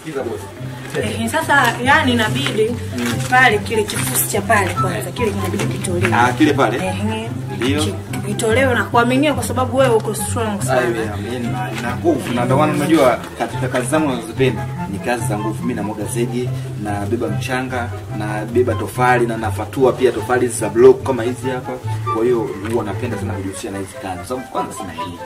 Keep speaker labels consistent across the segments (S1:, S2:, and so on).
S1: Sikiza bosi.
S2: Eh, sasa yani inabidi pale kile kifusi cha pale kwanza kile kinabidi kitolewe.
S1: Ah, kile pale.
S2: Ehe.
S1: Ndio.
S2: Ki- Kitolewe na kuaminia kwa sababu wewe uko strong sana.
S1: na nguvu na ndio maana unajua katika kazi zangu nazozipenda ni kazi za nguvu mimi namwaga zege na beba mchanga na beba tofali na nafatua pia tofali za block kama hizi hapa kwa hiyo huwa napenda sana kujihusisha na hizi kazi kwa sababu kwanza sina hii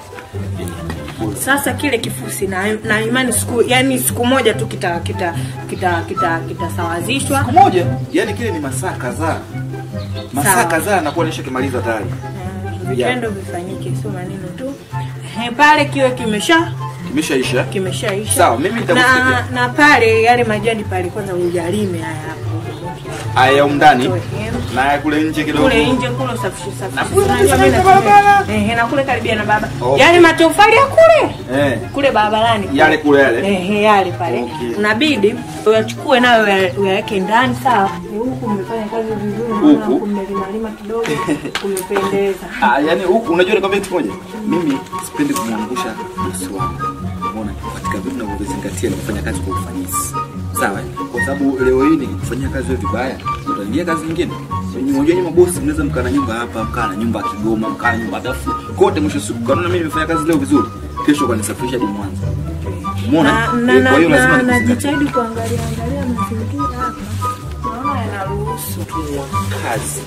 S2: Sasa kile kifusi na, na imani siku yani siku moja tu kita kita kita kita kitasawazishwa.
S1: siku moja yani kile ni masaa kadhaa masaa
S2: Sawa.
S1: kadhaa nakuwa nishakimaliza tayari
S2: Mm, Vitendo vifanyike sio maneno tu. Ehe, pale kiwe kimesha
S1: kimeshaisha
S2: kimeshaisha.
S1: Sawa, mimi nitakusaidia.
S2: na, na pale yale majani pale kwanza ujalime haya hapo.
S1: aya ya umndani
S2: Toe.
S1: na ya kule nje kidogo
S2: kule nje kule usafishe
S1: Na
S2: safishe.
S1: kule
S2: Unajua
S1: kabisa
S2: mimi
S1: na
S2: natumia-
S1: barabara.
S2: Eh, na kule karibia na baba.
S1: Okay.
S2: Yale matofali ya kule
S1: eh
S2: kule barabarani kule.
S1: Yale kule yale?
S2: eh, yale pale
S1: Okay.
S2: unabidi uyachukue nayo uya- uyaweke ndani sawa Ni huku umefanya kazi vizuri naona
S1: Huku?
S2: kumelimalima kidogo kumependeza
S1: Ah, yani huku unajua nikwambia kitu moja. Mimi sipendi kumwangusha bosi wangu. Umeona? Katika vitu ninavyozingatia ni kufanya kazi kwa ufanisi. Sawa? eh? Kwa sababu leo hii nikifanyia kazi wewe vibaya, utaingia kazi nyingine. Unajua nyinyi mabosi mnaweza mkaa na nyumba hapa, mkaa na nyumba ya Kigoma, mkaa na nyumba ya Dafu. Kote mwisho wa siku kanuna mimi nimefanya kazi leo vizuri. Kesho kwa nisafirisha hadi Mwanza. Umeona?
S2: na,
S1: Eh,
S2: na,
S1: Kwa
S2: na,
S1: hiyo lazima
S2: na,
S1: nikuzingatie.
S2: najitahidi kuangalia angalia mazingira hapa naona yanaruhusu
S1: kazi.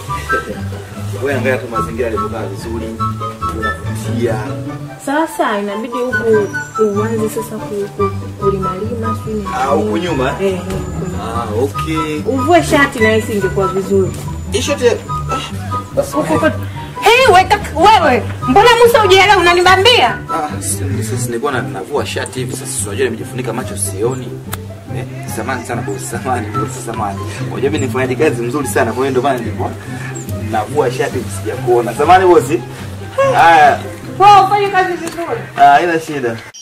S1: Wewe angalia tu mazingira yalivyokaa vizuri. Unavutia.
S2: sasa inabidi huku uanze sasa ku- ku- kulimalima sijui ni
S1: Ah, huku
S2: nini.
S1: nyuma?
S2: Eh, eh, huku nyuma.
S1: Ah, okay.
S2: uvue shati na hisi ingekuwa vizuri
S1: Ishote. Basi
S2: Hey, weka wewe, mbona Musa ujielewa unanibambia?
S1: Ah, si- sasa nilikuwa na- navua shati hivi sasa unajua nimejifunika macho sioni. Eh, samani sana bosi, samani bosi, samani. Unajua mimi nifanyaje kazi mzuri sana kwa hiyo ndio maana nilikuwa navua shati hivi sijakuona. Samani bosi. Haya,
S2: Wewe ufanye kazi vizuri.
S1: ah, haina shida.